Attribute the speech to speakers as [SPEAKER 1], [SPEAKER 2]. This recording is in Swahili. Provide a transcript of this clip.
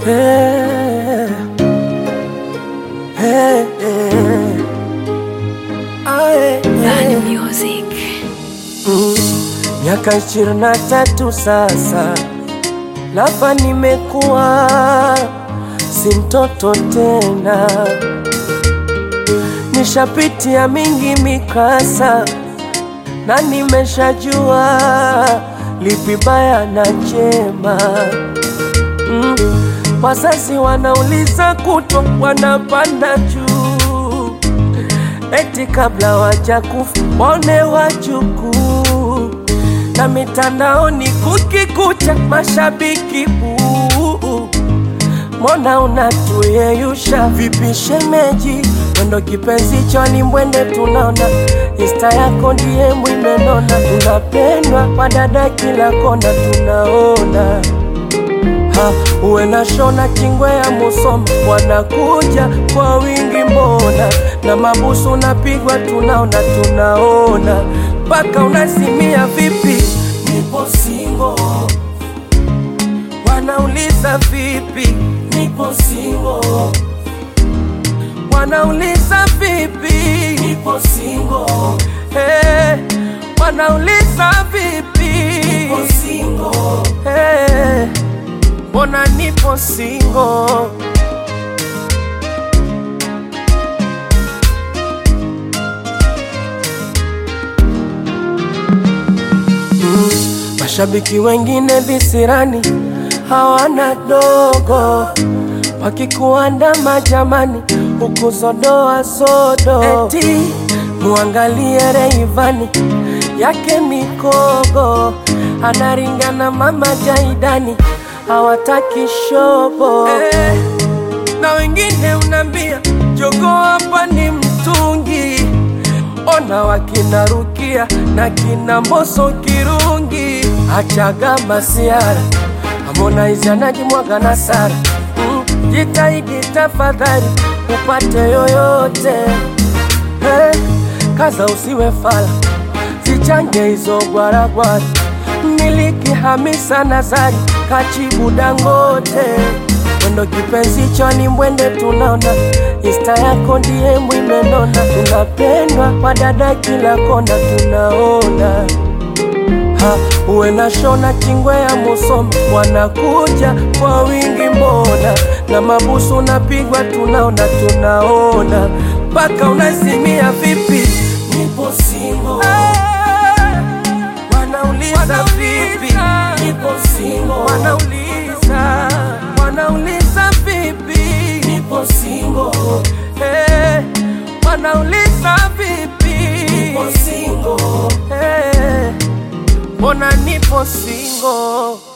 [SPEAKER 1] Hey, hey, hey. Aye,
[SPEAKER 2] Bad
[SPEAKER 1] hey.
[SPEAKER 2] music.
[SPEAKER 1] Mm, Miaka ishirini na tatu sasa, lapa nimekuwa si mtoto tena, nishapitia mingi mikasa na nimeshajua lipi baya na jema. Mm, wazazi wanauliza kutwa, wanapanda juu eti kabla wajakufa waone wajukuu, na mitandaoni kukikucha mashabiki buu. Mbona unatuyeyusha vipi shemeji? Mwendo kipenzi choni mwende tunaona Insta yako ndiye mwimenona, unapendwa kwa dada kila kona tunaona ha, uwe na shona kingwe ya Musoma wanakuja kwa wingi mbona, na mabusu unapigwa tunaona tunaona, mpaka unasimia vipi, nipo singo, wanauliza vipi, nipo singo, wanauliza vipi, nipo singo, hey, wanauliza vipi, nipo singo, hey, mbona nipo singo Mashabiki wengine visirani hawana dogo, wakikuandama jamani, huku zodoa sodo, eti muangalie Reivani yake mikogo, anaringana mama Jaidani, hawataki shobo eh, na wengine unambia jogo hapa ni mtungi ona wakina Rukia na kina Mboso Kirungi, achaga masiara Harmonize anajimwaga na Sara mm, jitahidi tafadhali upate yoyote hey, kaza usiwe fala, zichange hizo gwaragwara, miliki Hamisa Nazari kachibu Dangote mwendo kipenzi choni mwende tunaona Insta yako ndiye mwimenona, tunapendwa kwa dada kila kona tunaona ha, uwe na shona kingwe ya Musoma wanakuja kwa wingi mbona, na mabusu unapigwa tunaona tunaona, mpaka unasimia vipi, nipo singo wanauliza vipi, nipo singo wanauliza wanauliza vipi, nipo singo hey, wanauliza vipi, nipo singo hey, mbona nipo singo